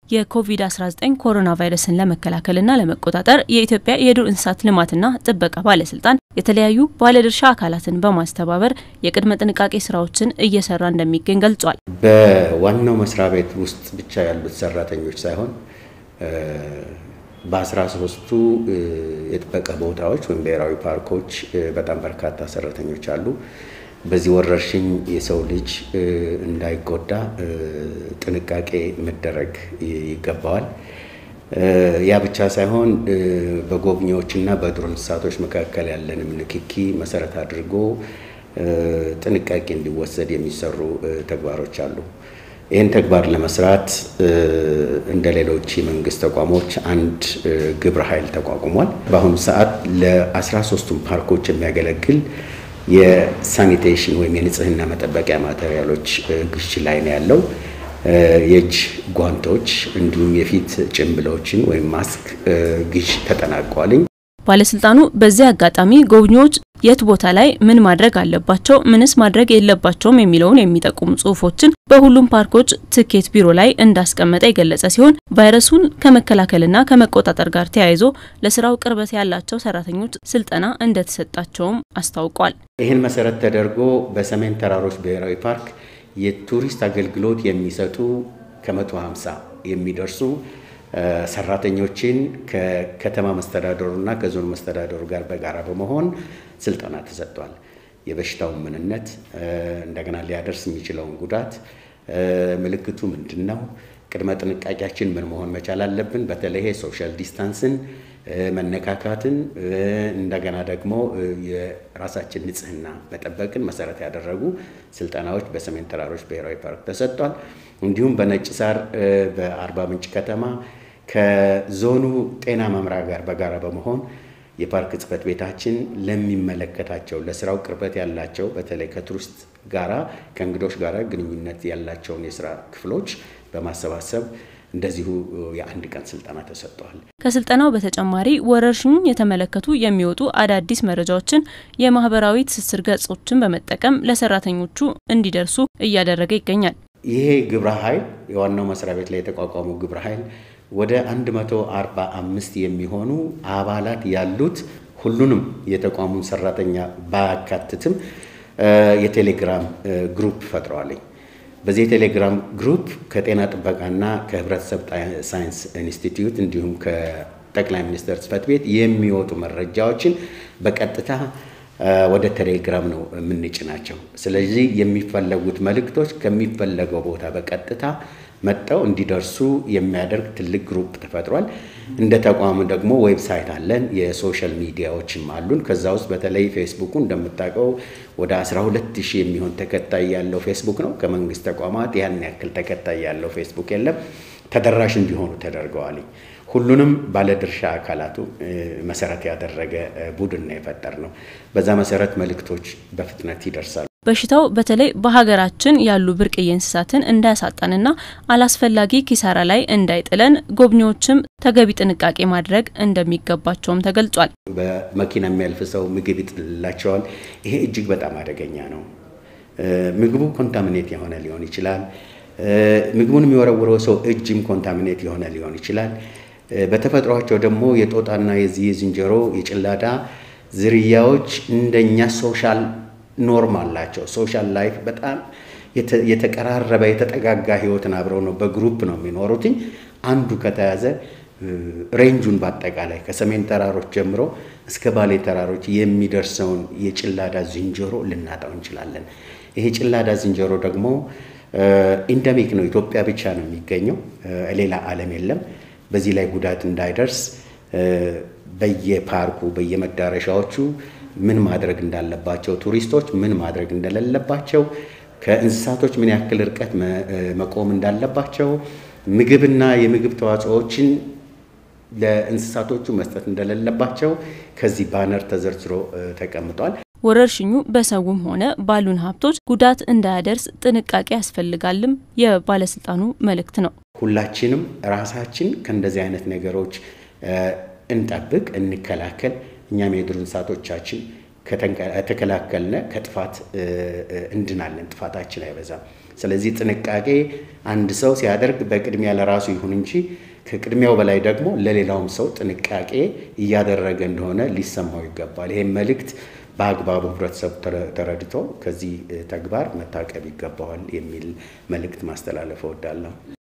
የኮቪድ-19 ኮሮና ቫይረስን ለመከላከልና ለመቆጣጠር የኢትዮጵያ የዱር እንስሳት ልማትና ጥበቃ ባለስልጣን የተለያዩ ባለድርሻ አካላትን በማስተባበር የቅድመ ጥንቃቄ ስራዎችን እየሰራ እንደሚገኝ ገልጿል። በዋናው መስሪያ ቤት ውስጥ ብቻ ያሉት ሰራተኞች ሳይሆን በአስራ ሶስቱ የጥበቃ ቦታዎች ወይም ብሔራዊ ፓርኮች በጣም በርካታ ሰራተኞች አሉ። በዚህ ወረርሽኝ የሰው ልጅ እንዳይጎዳ ጥንቃቄ መደረግ ይገባዋል። ያ ብቻ ሳይሆን በጎብኚዎችና በዱር እንስሳቶች መካከል ያለንም ንክኪ መሰረት አድርጎ ጥንቃቄ እንዲወሰድ የሚሰሩ ተግባሮች አሉ። ይህን ተግባር ለመስራት እንደ ሌሎች የመንግስት ተቋሞች አንድ ግብረ ኃይል ተቋቁሟል። በአሁኑ ሰዓት ለአስራ ሶስቱም ፓርኮች የሚያገለግል የሳኒቴሽን ወይም የንጽህና መጠበቂያ ማቴሪያሎች ግዥ ላይ ነው ያለው። የእጅ ጓንቶች እንዲሁም የፊት ጭንብሎችን ወይም ማስክ ግዥ ተጠናቋልኝ። ባለስልጣኑ በዚህ አጋጣሚ ጎብኚዎች የት ቦታ ላይ ምን ማድረግ አለባቸው፣ ምንስ ማድረግ የለባቸውም የሚለውን የሚጠቁሙ ጽሁፎችን በሁሉም ፓርኮች ትኬት ቢሮ ላይ እንዳስቀመጠ የገለጸ ሲሆን ቫይረሱን ከመከላከልና ከመቆጣጠር ጋር ተያይዞ ለስራው ቅርበት ያላቸው ሰራተኞች ስልጠና እንደተሰጣቸውም አስታውቋል። ይህን መሰረት ተደርጎ በሰሜን ተራሮች ብሔራዊ ፓርክ የቱሪስት አገልግሎት የሚሰጡ ከመቶ ሃምሳ የሚደርሱ ሰራተኞችን ከከተማ መስተዳደሩና ከዞን መስተዳደሩ ጋር በጋራ በመሆን ስልጠና ተሰጥቷል። የበሽታውን ምንነት፣ እንደገና ሊያደርስ የሚችለውን ጉዳት፣ ምልክቱ ምንድን ነው፣ ቅድመ ጥንቃቄያችን ምን መሆን መቻል አለብን፣ በተለይ ሶሻል ዲስታንስን፣ መነካካትን፣ እንደገና ደግሞ የራሳችን ንጽህና መጠበቅን መሰረት ያደረጉ ስልጠናዎች በሰሜን ተራሮች ብሔራዊ ፓርክ ተሰጥቷል። እንዲሁም በነጭ ሳር በአርባ ምንጭ ከተማ ከዞኑ ጤና መምሪያ ጋር በጋራ በመሆን የፓርክ ጽሕፈት ቤታችን ለሚመለከታቸው ለስራው ቅርበት ያላቸው በተለይ ከቱሪስት ጋራ ከእንግዶች ጋራ ግንኙነት ያላቸውን የስራ ክፍሎች በማሰባሰብ እንደዚሁ የአንድ ቀን ስልጠና ተሰጥተዋል። ከስልጠናው በተጨማሪ ወረርሽኙን የተመለከቱ የሚወጡ አዳዲስ መረጃዎችን የማህበራዊ ትስስር ገጾችን በመጠቀም ለሰራተኞቹ እንዲደርሱ እያደረገ ይገኛል። ይሄ ግብረ ኃይል የዋናው መስሪያ ቤት ላይ የተቋቋመው ግብረ ኃይል ወደ 145 የሚሆኑ አባላት ያሉት ሁሉንም የተቋሙን ሰራተኛ ባያካትትም የቴሌግራም ግሩፕ ፈጥረዋለኝ። በዚህ የቴሌግራም ግሩፕ ከጤና ጥበቃና ከህብረተሰብ ሳይንስ ኢንስቲትዩት እንዲሁም ከጠቅላይ ሚኒስትር ጽሕፈት ቤት የሚወጡ መረጃዎችን በቀጥታ ወደ ቴሌግራም ነው የምንጭናቸው። ስለዚህ የሚፈለጉት መልእክቶች ከሚፈለገው ቦታ በቀጥታ መጠው እንዲደርሱ የሚያደርግ ትልቅ ግሩፕ ተፈጥሯል። እንደ ተቋም ደግሞ ዌብሳይት አለን፣ የሶሻል ሚዲያዎችም አሉን። ከዛ ውስጥ በተለይ ፌስቡኩ እንደምታውቀው ወደ 12 ሺህ የሚሆን ተከታይ ያለው ፌስቡክ ነው። ከመንግስት ተቋማት ያን ያክል ተከታይ ያለው ፌስቡክ የለም። ተደራሽ እንዲሆኑ ተደርገዋል። ሁሉንም ባለድርሻ አካላቱ መሰረት ያደረገ ቡድን ነው የፈጠር ነው። በዛ መሰረት መልእክቶች በፍጥነት ይደርሳሉ። በሽታው በተለይ በሀገራችን ያሉ ብርቅዬ እንስሳትን እንዳያሳጣንና አላስፈላጊ ኪሳራ ላይ እንዳይጥለን ጎብኚዎችም ተገቢ ጥንቃቄ ማድረግ እንደሚገባቸውም ተገልጿል። በመኪና የሚያልፍ ሰው ምግብ ይጥልላቸዋል። ይሄ እጅግ በጣም አደገኛ ነው። ምግቡ ኮንታሚኔት የሆነ ሊሆን ይችላል። ምግቡን የሚወረውረው ሰው እጅም ኮንታሚኔት የሆነ ሊሆን ይችላል። በተፈጥሯቸው ደግሞ የጦጣና የዚህ የዝንጀሮ የጭላዳ ዝርያዎች እንደኛ ሶሻል ኖርም አላቸው። ሶሻል ላይፍ በጣም የተቀራረበ የተጠጋጋ ህይወትን አብረው ነው በግሩፕ ነው የሚኖሩትኝ። አንዱ ከተያዘ ሬንጁን በአጠቃላይ ከሰሜን ተራሮች ጀምሮ እስከ ባሌ ተራሮች የሚደርሰውን የጭላዳ ዝንጀሮ ልናጣው እንችላለን። ይሄ ጭላዳ ዝንጀሮ ደግሞ ኢንደሚክ ነው፣ ኢትዮጵያ ብቻ ነው የሚገኘው፣ ሌላ ዓለም የለም። በዚህ ላይ ጉዳት እንዳይደርስ በየፓርኩ በየመዳረሻዎቹ ምን ማድረግ እንዳለባቸው፣ ቱሪስቶች ምን ማድረግ እንደሌለባቸው፣ ከእንስሳቶች ምን ያክል ርቀት መቆም እንዳለባቸው፣ ምግብና የምግብ ተዋጽኦዎችን ለእንስሳቶቹ መስጠት እንደሌለባቸው ከዚህ ባነር ተዘርዝሮ ተቀምጧል። ወረርሽኙ በሰውም ሆነ ባሉን ሀብቶች ጉዳት እንዳያደርስ ጥንቃቄ ያስፈልጋልም የባለስልጣኑ መልእክት ነው። ሁላችንም ራሳችን ከእንደዚህ አይነት ነገሮች እንጠብቅ፣ እንከላከል። እኛም የዱር እንስሳቶቻችን ከተከላከልነ ከጥፋት እንድናለን፣ ጥፋታችን አይበዛም። ስለዚህ ጥንቃቄ አንድ ሰው ሲያደርግ በቅድሚያ ለራሱ ይሁን እንጂ ከቅድሚያው በላይ ደግሞ ለሌላውም ሰው ጥንቃቄ እያደረገ እንደሆነ ሊሰማው ይገባል። ይህም መልእክት በአግባቡ ህብረተሰቡ ተረድቶ ከዚህ ተግባር መታቀብ ይገባዋል የሚል መልእክት ማስተላለፍ እወዳለሁ።